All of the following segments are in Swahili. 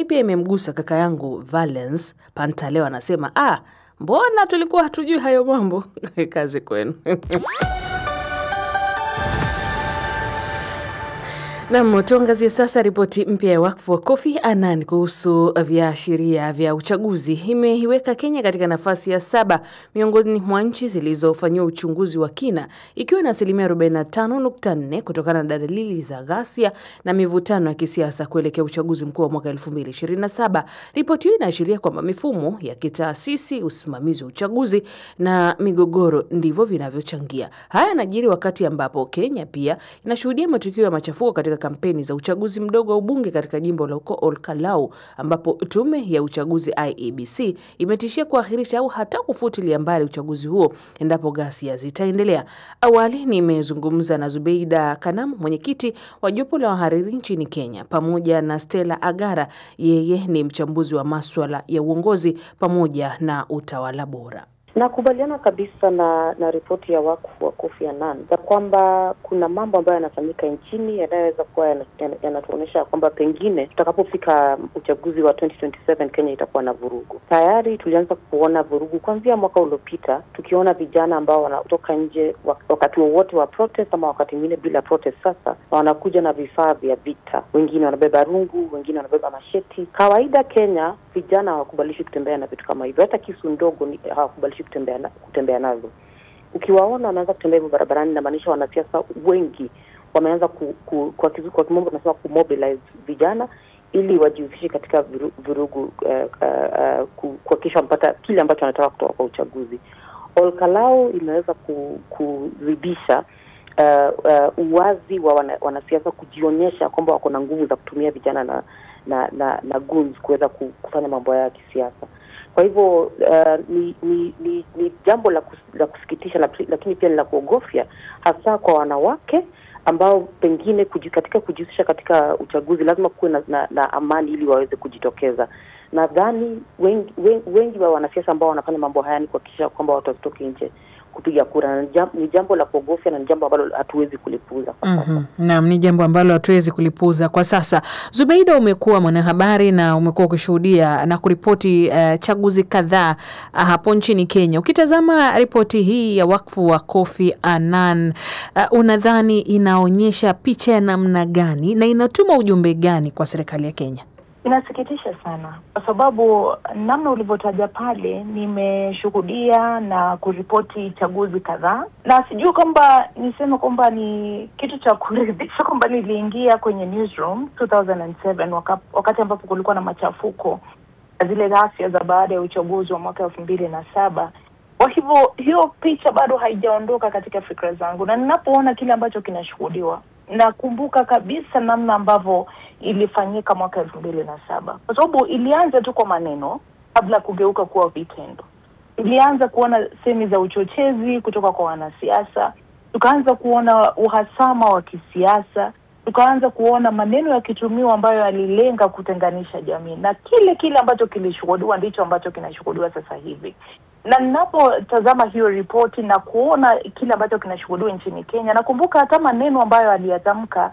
pia imemgusa kaka yangu Valence Pantaleo, anasema ah, mbona tulikuwa hatujui hayo mambo. Kazi kwenu. Nam, tuangazie sasa ripoti mpya ya wakfu wa Kofi Annan kuhusu viashiria vya uchaguzi. Imeiweka Kenya katika nafasi ya saba miongoni mwa nchi zilizofanyiwa uchunguzi wa kina, ikiwa na asilimia 45.4 kutokana na dalili za ghasia na mivutano ya kisiasa kuelekea uchaguzi mkuu wa mwaka 2027. Ripoti hiyo inaashiria kwamba mifumo ya kitaasisi, usimamizi wa uchaguzi na migogoro ndivyo vinavyochangia. Haya yanajiri wakati ambapo Kenya pia inashuhudia matukio ya machafuko katika kampeni za uchaguzi mdogo wa ubunge katika jimbo la huko Olkalau ambapo tume ya uchaguzi IEBC imetishia kuahirisha au hata kufutilia mbali uchaguzi huo endapo ghasia zitaendelea. Awali nimezungumza na Zubeida Kanamu, mwenyekiti wa jopo la wahariri nchini Kenya, pamoja na Stella Agara, yeye ni mchambuzi wa maswala ya uongozi pamoja na utawala bora. Nakubaliana kabisa na na ripoti ya wakfu wa Kofi Annan ya kwamba kuna mambo ambayo yanafanyika nchini yanayoweza kuwa yanatuonyesha kwamba pengine tutakapofika uchaguzi wa 2027 Kenya itakuwa na vurugu. Tayari tulianza kuona vurugu kuanzia mwaka uliopita, tukiona vijana ambao wanatoka nje wakati wowote wa, wa protest ama wakati mwingine bila protest sasa, na wanakuja na vifaa vya vita. Wengine wanabeba rungu, wengine wanabeba masheti. Kawaida Kenya vijana hawakubalishi kutembea na vitu kama hivyo, hata kisu ndogo hawakubalishi kutembea na, kutembea nazo. Ukiwaona wanaanza kutembea hivyo barabarani, inamaanisha wanasiasa wengi wameanza ku, ku, kwa, kwa kimombo tunasema kumobilize vijana ili wajihusishe katika vurugu uh, uh, uh, kuhakikisha wamepata kile ambacho wanataka kutoka kwa uchaguzi. Olkalau imeweza kuzidisha uh, uh, uwazi wa wana, wanasiasa kujionyesha kwamba wako na nguvu za kutumia vijana na na na, na guns kuweza kufanya mambo yao ya kisiasa. Kwa hivyo uh, ni, ni, ni, ni jambo la, kus, la kusikitisha la, lakini pia ni la kuogofya hasa kwa wanawake ambao pengine kuji, katika kujihusisha katika uchaguzi lazima kuwe na, na, na amani ili waweze kujitokeza. Nadhani wengi, wengi, wengi wa wanasiasa ambao wanafanya mambo haya ni kuhakikisha kwamba watu wasitoke nje kupiga kura. Ni jambo la kuogofya na ni jambo ambalo hatuwezi kulipuuza kwa sasa. mm -hmm. Naam, ni jambo ambalo hatuwezi kulipuuza kwa sasa. Zubeida, umekuwa mwanahabari na umekuwa ukishuhudia na kuripoti uh, chaguzi kadhaa uh, hapo nchini Kenya. Ukitazama ripoti hii ya wakfu wa Kofi Annan uh, unadhani inaonyesha picha ya namna gani na inatuma ujumbe gani kwa serikali ya Kenya? Inasikitisha sana kwa sababu namna ulivyotaja pale, nimeshuhudia na kuripoti chaguzi kadhaa, na sijui kwamba niseme kwamba ni kitu cha kuridhisha kwamba niliingia kwenye newsroom 2007 waka, wakati ambapo kulikuwa na machafuko na zile ghasia za baada ya uchaguzi wa mwaka elfu mbili na saba. Kwa hivyo hiyo picha bado haijaondoka katika fikra zangu, na ninapoona kile ambacho kinashuhudiwa nakumbuka kabisa namna ambavyo ilifanyika mwaka elfu mbili na saba kwa sababu ilianza tu kwa maneno kabla ya kugeuka kuwa vitendo. Ilianza kuona semi za uchochezi kutoka kwa wanasiasa, tukaanza kuona uhasama wa kisiasa, tukaanza kuona maneno yakitumiwa ambayo yalilenga kutenganisha jamii, na kile kile ambacho kilishuhudiwa ndicho ambacho kinashuhudiwa sasa hivi na ninapotazama hiyo ripoti na kuona kile ambacho kinashuhudiwa nchini Kenya, nakumbuka hata maneno ambayo aliyatamka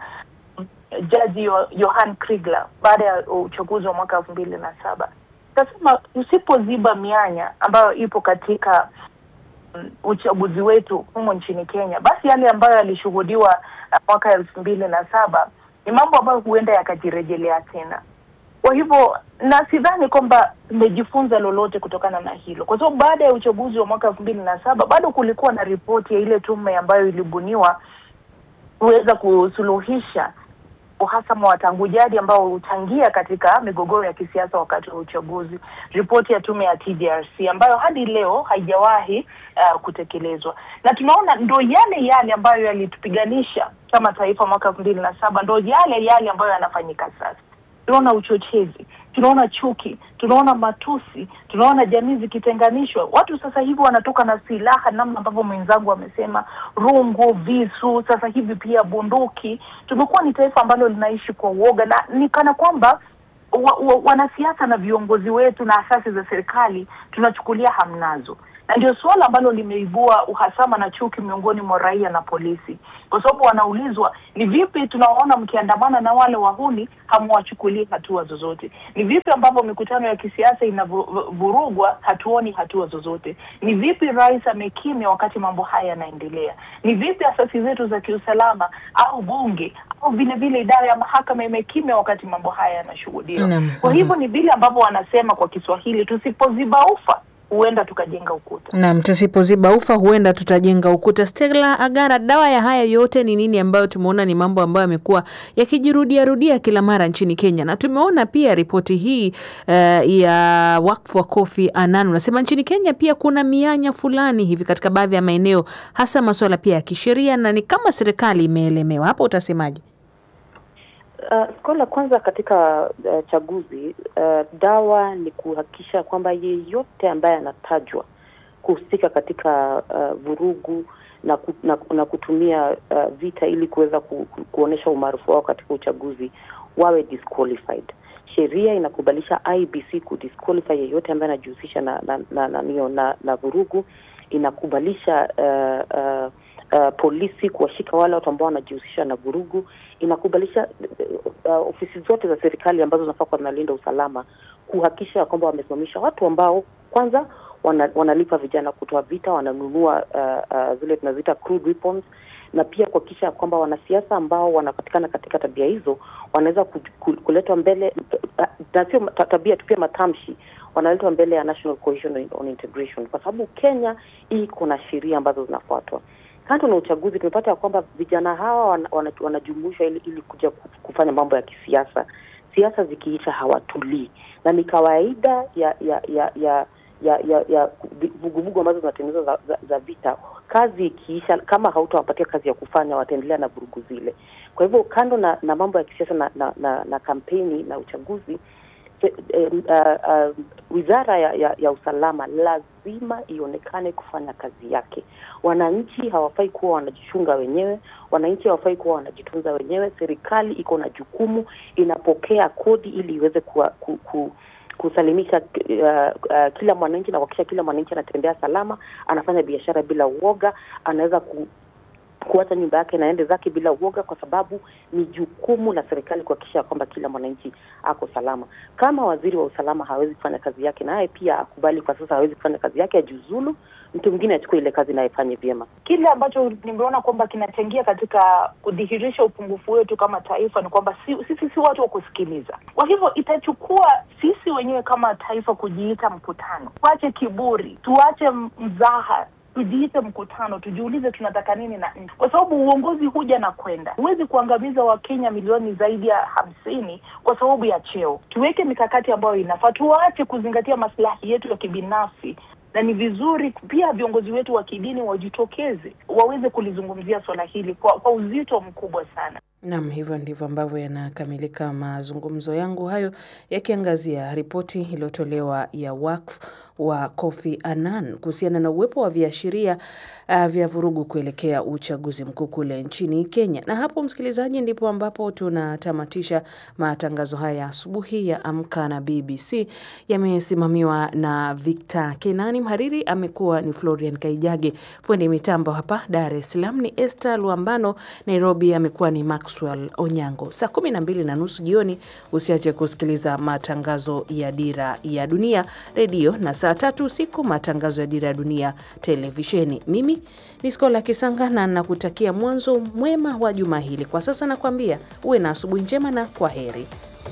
Jaji Johan Kriegler baada ya uchaguzi wa mwaka elfu mbili na saba. Tasema usipoziba mianya ambayo ipo katika um, uchaguzi wetu humo nchini Kenya, basi yale ambayo yalishuhudiwa uh, mwaka elfu mbili na saba ni mambo ambayo huenda yakajirejelea tena. Kwa hivyo na sidhani kwamba tumejifunza lolote kutokana na hilo, kwa sababu baada ya uchaguzi wa mwaka elfu mbili na saba bado kulikuwa na ripoti ya ile tume ambayo ilibuniwa kuweza kusuluhisha uhasama wa tangu jadi ambao huchangia katika migogoro ya kisiasa wakati wa uchaguzi, ripoti ya tume ya TJRC ambayo hadi leo haijawahi uh, kutekelezwa, na tunaona ndo yale yale ambayo yalitupiganisha kama taifa mwaka elfu mbili na saba ndo yale yale ambayo yanafanyika sasa. Tunaona uchochezi, tunaona chuki, tunaona matusi, tunaona jamii zikitenganishwa. Watu sasa hivi wanatoka na silaha, namna ambavyo mwenzangu amesema, rungu, visu, sasa hivi pia bunduki. Tumekuwa ni taifa ambalo linaishi kwa uoga, na ni kana kwamba wa, wa, wanasiasa na viongozi wetu na asasi za serikali tunachukulia hamnazo na ndio suala ambalo limeibua uhasama na chuki miongoni mwa raia na polisi, kwa sababu wanaulizwa ni vipi tunawaona mkiandamana na wale wahuni hamwachukulii hatua zozote? Ni vipi ambavyo mikutano ya kisiasa inavurugwa hatuoni hatua zozote? Ni vipi rais amekimya wakati mambo haya yanaendelea? Ni vipi asasi zetu za kiusalama au bunge au vile vile idara ya mahakama imekimya wakati mambo haya yanashuhudiwa? Naam. Kwa hivyo ni vile ambavyo wanasema kwa Kiswahili, tusipoziba ufa huenda tukajenga ukuta. Naam, tusipoziba ufa huenda tutajenga ukuta. Stella Agara, dawa ya haya yote ni nini, ambayo tumeona ni mambo ambayo yamekuwa yakijirudia rudia kila mara nchini Kenya, na tumeona pia ripoti hii eh, ya wakfu wa Kofi Annan unasema nchini Kenya pia kuna mianya fulani hivi katika baadhi ya maeneo, hasa masuala pia ya kisheria, na ni kama serikali imeelemewa. Hapo utasemaje? Uh, suala la kwanza katika uh, chaguzi uh, dawa ni kuhakikisha kwamba yeyote ambaye anatajwa kuhusika katika uh, vurugu na, ku, na, na kutumia uh, vita ili kuweza ku, ku, kuonyesha umaarufu wao katika uchaguzi wawe disqualified. Sheria inakubalisha IBC kudisqualify yeyote ambaye anajihusisha na na, na, na, na, na, na vurugu. Inakubalisha uh, uh, uh, polisi kuwashika wale watu ambao wanajihusisha na vurugu. Inakubalisha uh, ofisi zote za serikali ambazo zinafaa kuwa zinalinda usalama kuhakikisha kwamba wamesimamisha watu ambao kwanza wana, wanalipa vijana kutoa vita, wananunua uh, uh, zile tunaziita crude weapons, na pia kuhakikisha kwamba wanasiasa ambao wanapatikana katika tabia hizo wanaweza ku, ku, kuletwa mbele uh, na sio ta- tabia tu, pia matamshi wanaletwa mbele ya National Cohesion on Integration, kwa sababu Kenya hii kuna sheria ambazo zinafuatwa. Kando na uchaguzi, tumepata ya kwamba vijana hawa wana- wana- wanajumuishwa ili, ili kuja ku- kufanya mambo ya kisiasa. Siasa zikiisha hawatulii, na ni kawaida ya ya ya ya ya ya ya vuguvugu ambazo zinatengenezwa za, za, za vita. Kazi ikiisha, kama hautawapatia kazi ya kufanya, wataendelea na vurugu zile. Kwa hivyo kando na, na mambo ya kisiasa na, na, na, na kampeni na uchaguzi se- eh, uh, uh, wizara ya, ya, ya usalama lazima ionekane kufanya kazi yake. Wananchi hawafai kuwa wanajichunga wenyewe, wananchi hawafai kuwa wanajitunza wenyewe. Serikali iko na jukumu, inapokea kodi ili iweze kuwa, ku, ku, kusalimisha uh, uh, kila mwananchi na kuhakikisha kila mwananchi anatembea salama, anafanya biashara bila uoga, anaweza ku, kuacha nyumba yake naende zake bila uoga, kwa sababu ni jukumu la serikali kuhakikisha kwamba kila mwananchi ako salama. Kama waziri wa usalama hawezi kufanya kazi yake, naye pia akubali kwa sasa hawezi kufanya kazi yake, ajiuzulu, mtu mwingine achukue ile kazi na aifanye vyema. Kile ambacho nimeona kwamba kinachangia katika kudhihirisha upungufu wetu kama taifa ni kwamba si, sisi si watu wa kusikiliza. Kwa hivyo itachukua sisi wenyewe kama taifa kujiita mkutano, tuache kiburi, tuache m- mzaha tujiite mkutano, tujiulize tunataka nini na nchi, kwa sababu uongozi huja na kwenda. Huwezi kuangamiza Wakenya milioni zaidi ya hamsini kwa sababu ya cheo. Tuweke mikakati ambayo inafaa, tuache kuzingatia maslahi yetu ya kibinafsi na ni vizuri pia viongozi wetu wa kidini wajitokeze waweze kulizungumzia swala hili kwa, kwa uzito mkubwa sana. Nam, hivyo ndivyo ambavyo yanakamilika mazungumzo yangu hayo yakiangazia ripoti iliyotolewa ya wakfu wa Kofi Annan kuhusiana na uwepo wa viashiria uh, vya vurugu kuelekea uchaguzi mkuu kule nchini Kenya. Na hapo, msikilizaji, ndipo ambapo tunatamatisha matangazo haya asubuhi ya Amka na BBC. Yamesimamiwa na Victor Kenani, mhariri amekuwa ni Florian Kaijage, fundi mitambo hapa Dar es Salaam ni Esther Luambano, Nairobi amekuwa ni Maxwell Onyango. Saa kumi na mbili na nusu jioni usiache kusikiliza matangazo ya Dira ya Dunia redio na saa tatu usiku matangazo ya Dira ya Dunia televisheni. Mimi ni Skola Kisanga na nakutakia mwanzo mwema wa juma hili. Kwa sasa nakwambia uwe na asubuhi njema na kwa heri.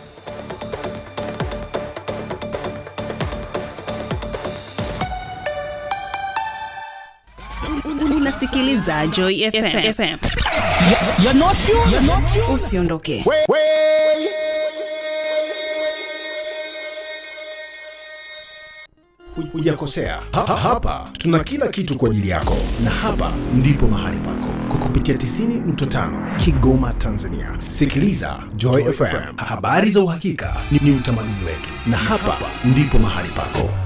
Unasikiliza Joy FM. FM. You're not you. You're not you. Usiondoke. Hujakosea. Ha, ha, hapa tuna kila kitu kwa ajili yako, na hapa ndipo mahali pako kwa kupitia 90.5 Kigoma, Tanzania. Sikiliza Joy FM, habari za uhakika ni, ni utamaduni wetu, na hapa ndipo mahali pako.